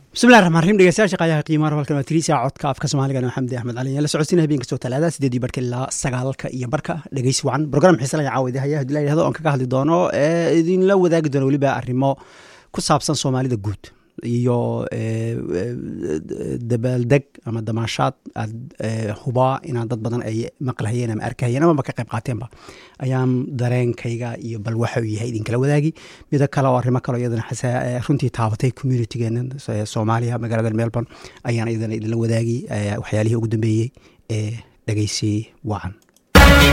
bismillahi raxmaan raxiim dhegeystayaasha qaayaha qiimaha halkan waa tiriisa codka afka soomaaliga waa xamdi axmed cali la socodsiina habeen kastoo talaada sideedii barka ilaa sagaalka iyo barka dhegeysi wacan program xiise laga caawida haya hadii la yidhahdo oon kaga hadli doono ee idinla wadaagi doono weliba arrimo ku saabsan soomaalida guud iyo dabaaldeg ama damaashaad aad hubaa inaan dad badan ay maqlahayeen ama arkahayeen amaba ka qayb qaateenba ayaan dareenkayga iyo bal waxa uu yahay idinkala wadaagi mido kale oo arrimo kale iyadana runtii taabatay communitygeena soomaaliya magaalada melbourne ayaan iyadana idinla wadaagi waxyaalihii ugu dambeeyey ee dhegeysi wacan